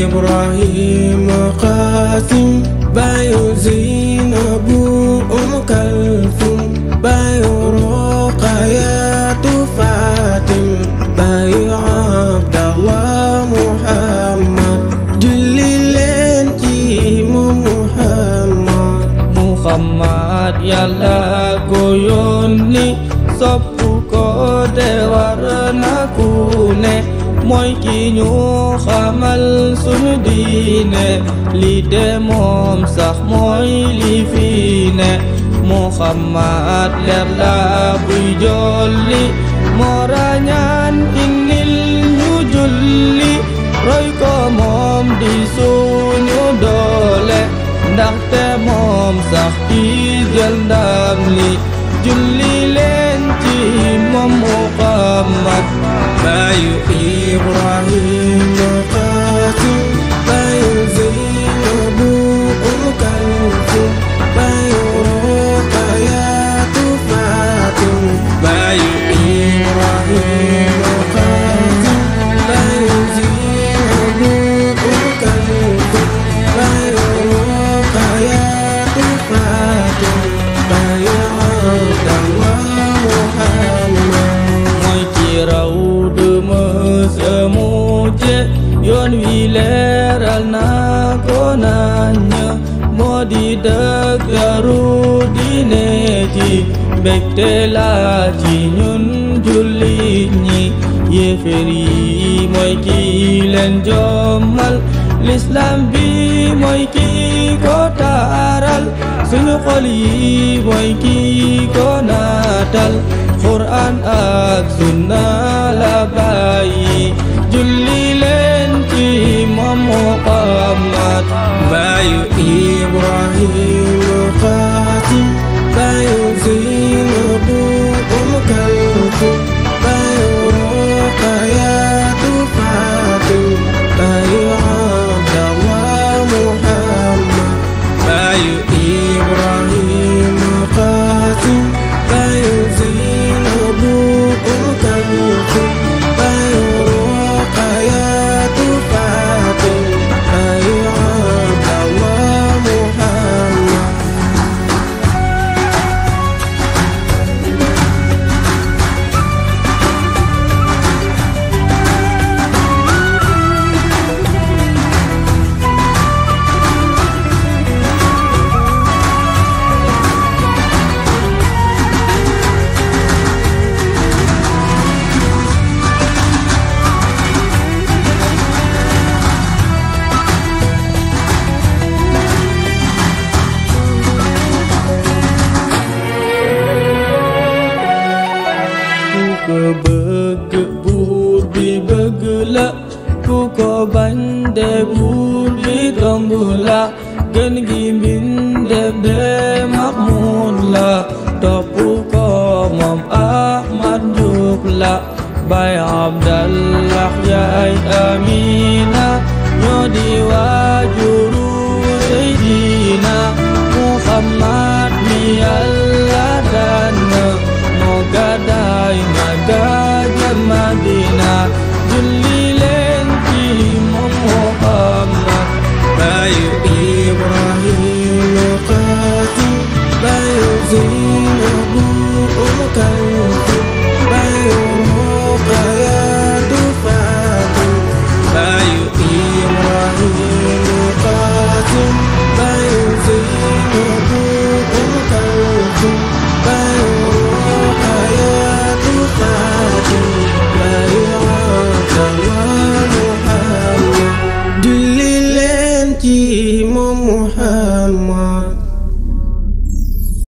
Ibrahim Qasim Bayu Zainabu Um Kalthum Bayu Ruqayatu Fatim Bayu Abdallah Muhammad julli leen ci moom Muhammad Muhammad yàlla ko yónni sopp ko de war na ku ne mooy ki ñu xamal sunu diine li de moom sax mooy li fi ne Muhammad leer la buy jolli moo rañaan indil ñu julli roy ko moom di suñu doole ndaxte moom sax ki jël ndam li julli leen ci moom Muhammad Bayu Ibrahim Qasim Bayu Zainabu Um Kalthum Bayu Ruqayatu Fatim Bayu Ibrahim Qasim Bayu Zainabu Um Kalthum Bayu Ruqayatu Fatim Bayu Abdallah Muhammad mooy ci raw du mësa mujje yoon wi leeral na ko nañ moo di dëggaru diine ji mbégte la ci ñun jullit ñi yéeféer yi mooy ki leen jommal l'islam bi mooy ki ko taaral suñu xol yi mooy ki ko naatal Quran ak sunna la bàyyi julli leen ci moom Muhammad Bayu Ibrahim Qasim Bayu Zainabu Um Kalthum Bayu Ruqayatu Fatim Bayu Abdallah Muhammad Bayu Ibrahim Qasim Bayu Zainabu Um Kalthum Bayu Ruqayatu Fatim Bayu Abdallah Muhammad ku ko bëgg buur bi bëgg la ku ko bañ de buur bi tomb la gën gi mbindeef de Mahmud la topp ko moom Ahmad Njuub la Baay Abdallah yaay Amina ñoo di waajuru Seydina Muhammad mi Yàlla tànn moo gàddaay Makka jëm Madina julli leen ci moom Muhammad Bayu Ibrahim Qasim Bayu Zainabu Um Kalthum